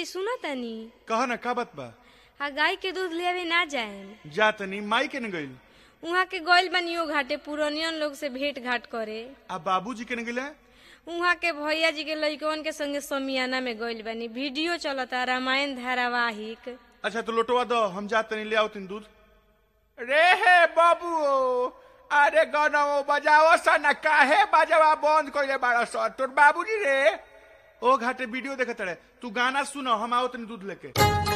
सुनो तनी कह न का बात बा आ गाय के दूध लेवे ना जाए जा तनी माई के न गइल उहाँ के गइल बनियो घाटे पुरनियन लोग से भेंट घाट करे आ बाबूजी के न गइले उहाँ के भैया जी के लइकवन के संगे समियाना में गइल बनी वीडियो चलता रामायण धारावाहिक अच्छा तो लोटवा दो हम जा तनी ले आओ तीन दूध रे हे बाबू अरे गनौ बजाओ सन काहे बजावा बंद कइले बाड़ सन तोर बाबूजी रे ओ घाटे वीडियो देखत रहे तू गाना सुनो हम आओ तनी दूध लेके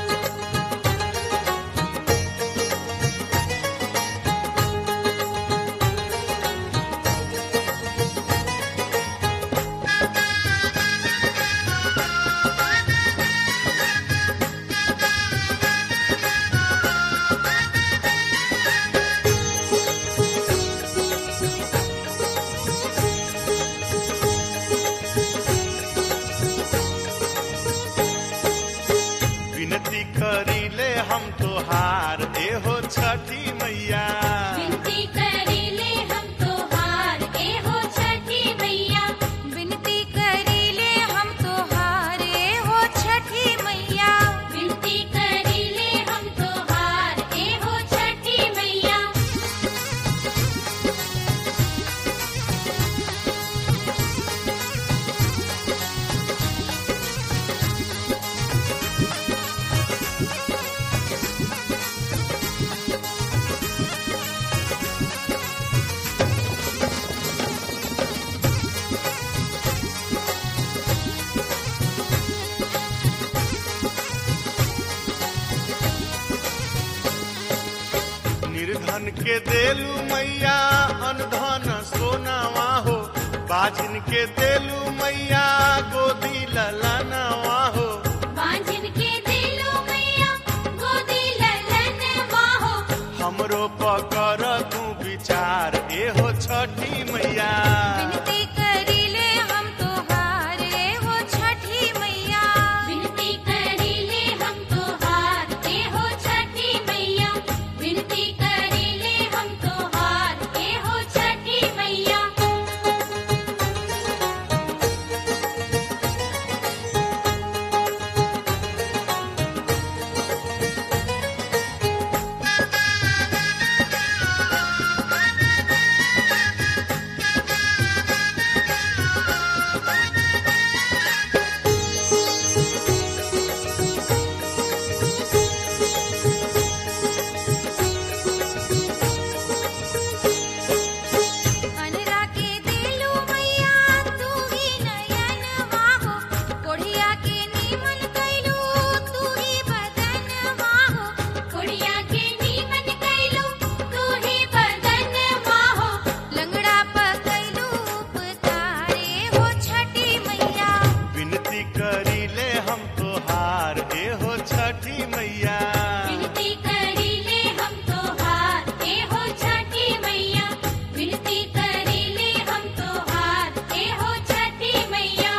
विनती करीले हम तोहार एहो छठी मैया विनती करीले हम तोहार ए हो छठी मैया विनती करीले हम तोहार ए हो छठी मैया विनती करीले हम तोहार ए हो छठी मैया निर्धन के देलू मैया अनधन सोनावा हो बाजिन के देलू मैया गोदी ललनवा हो बांझिन के दिलो मैया गोदी ललन माहो हमरो पकर तू विचार एहो छठी मैया विनती करीले हम तोहार ए हो छठी मैया विनती करीले हम तोहार ए हो छठी मैया विनती करीले हम तोहार ए हो छठी मैया अनरा के दिलू मैया तू ही नयन माहो कोढ़िया के नीमन कैलू तू ही बदन माहो कुड़िया के नीमन कैलू तू ही बदन माहो लंगड़ा पकैलू उपतारे हो छठी मैया विनती करीले हम तोहार एहो छठी मैया विनती करीले हम तोहार ए हो छठी मैया विनती करीले हम तोहार ए हो छठी मैया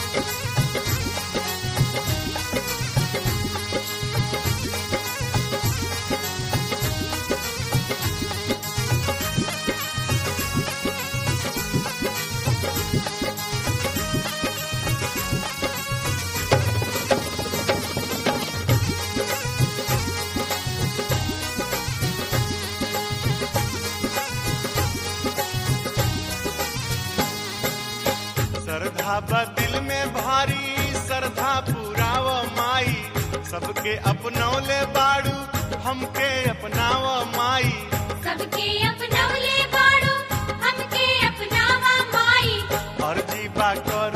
श्रद्धा बा दिल में भारी श्रद्धा पुराव माई सबके अपनौले बाड़ू हमके अपनाव माई सबके अपनौले बाड़ो हमके अपनावा माई अर्जी बा कर